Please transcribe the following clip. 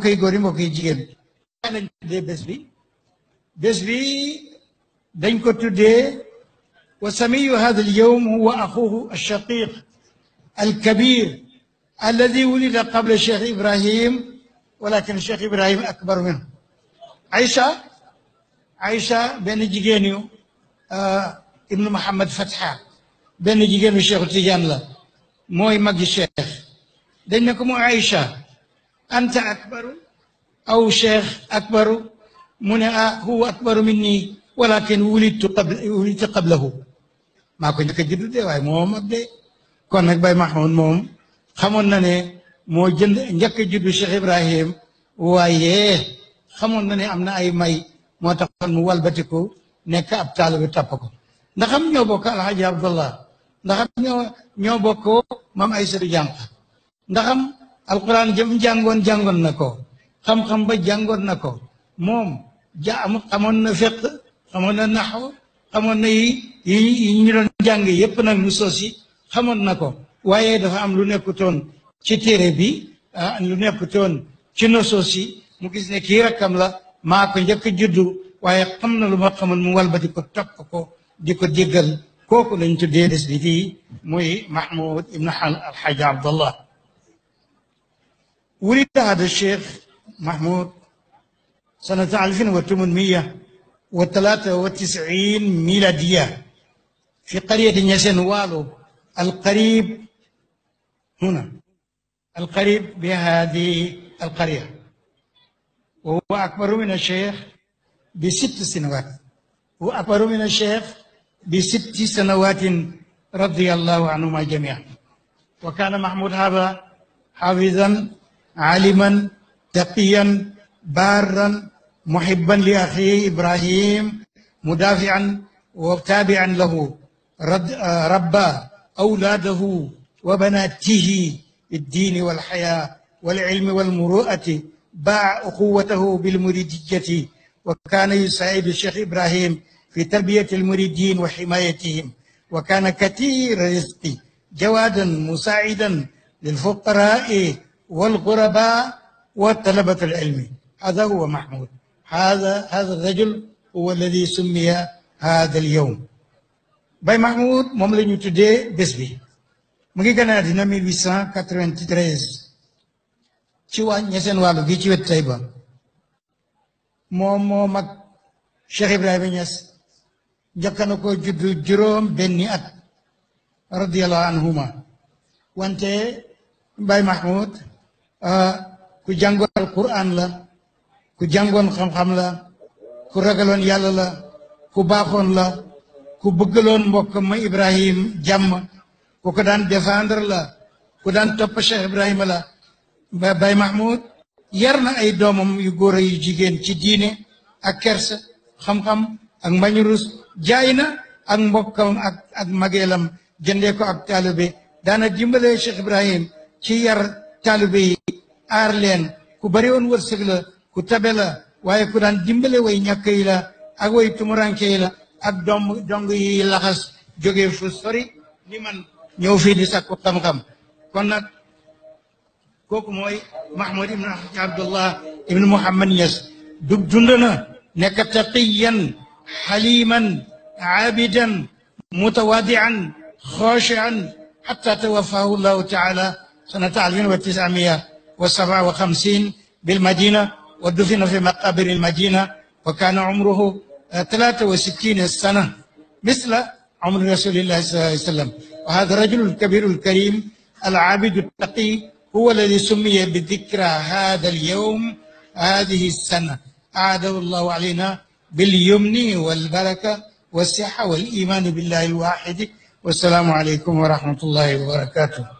mbokk yi góor yi mbokk yi jigéen lañ tuddee bés bi bés bi dañ ko tuddee wa samiyu hada al yawm huwa axuhu alshaqiq alkabir alladi wulida qabla cheikh ibrahim walakin cheikh ibrahim akbar minhu Aïcha Aïcha benn jigéenu ibnu Muhammad Fatha benn jigéenu cheikhu Tidiane la mooy magi cheikh dañ ne ko mu Aïcha anta akbaru aw cheikh akbaru mu ne ah huwa akbaru minni walakin wulidtu qabla wulidtu qablahu maa ko njëkk a juddu de waaye moo mag de kon nag Baye Mahmoud moom xamoon na ne moo jënd njëkk a juddu Cheikh Ibrahim waaye xamoon na ne am na ay may moo taxoon mu walbatiku nekk ab taalibe topp ko ndax am ñoo bokk Alhaji Abdullah ndax am ñoo ñoo bokk maam Aysatu jànq ndax am alquran jëm jàngoon jàngoon na ko xam-xam ba jàngoon na ko moom ja am xamoon na fiq xamoon na naxw xamoon na yi yi ñu doon jàng yépp nag mu sosi xamoon na ko waaye dafa am lu nekkutoon ci téere bi lu nekkutoon ci nosoos yi mu gis ne kii rakkam la maa ko njëkk juddu waaye xam na lu ma xamoon mu walbati ko topp ko di ko jéggal kooku lañ tuddee des bi fii muy Mahmoud ibn Alxaaji Abdallah ولد هذا الشيخ محمود سنة 1893 ميلادية في قرية نيسن والو القريب هنا القريب بهذه القرية وهو أكبر من الشيخ بست سنوات هو أكبر من الشيخ بست سنوات رضي الله عنهما جميعا وكان محمود هذا حافظا عالما تقيا بارا محبا لاخيه ابراهيم مدافعا وتابعا له رد ربى اولاده وبناته بالدين والحياه والعلم والمروءه باع اخوته بالمريديه وكان يساعد الشيخ ابراهيم في تربيه المريدين وحمايتهم وكان كثير الرزق جوادا مساعدا للفقراء والغرباء وطلبة العلم هذا هو محمود هذا هذا الرجل هو الذي سمي هذا اليوم Baye Mahmoud moom la ñu tuddee bés bi mu ngi gën a àddina 1893 ci waa ñeseen wàllu gi ci wet Taïba moom moo mag Cheikh Ibrahima Niass njëkk na ko juddu juróom benni at radiyallahu anhuma wante Baye Mahmoud ku jàngoon alquran la ku jàngoon xam-xam la ku ragaloon yàlla la ku baaxoon la ku bëggaloon mbokk ma Ibrahim jàmm ku ko daan défendre la ku daan topp Cheikh Ibrahima la Baye Mahmoud yar na ay doomam yu góor yu jigéen ci diine ak kersa xam-xam ak mbañu rus jaay na ak mbokkam ak ak mageelam jëndee ko ak taalibe daana dimbale Cheikh Ibrahim ci yar taalibe yi aar leen ku bari woon wërsëg la ku tabe la waaye ku daan dimbale way ñàkk yi la ak way tumuranke yi la ak dong dong yi laxas jóge fu sori ni man ñëw fii di sakku xam-xam kon nag kooku mooy Mahmoud ibn Abdullah ibn Muhammad Niass du dund na nekk taqiyan xaliman aabidan mutawadian xaashian xatta tawaffahu llahu taala sanata alfin wa tisamia wa saba wa xamsin bilmadina wa dufina fi maqabir almadina wa kana umruhu ثلاثة وستين سنة مثل عمر رسول الله صلى الله عليه وسلم وهذا الرجل الكبير الكريم العابد التقي هو الذي سمي بذكرى هذا اليوم هذه السنة أعاده الله علينا باليمن والبركة والصحة والإيمان بالله الواحد والسلام عليكم ورحمة الله وبركاته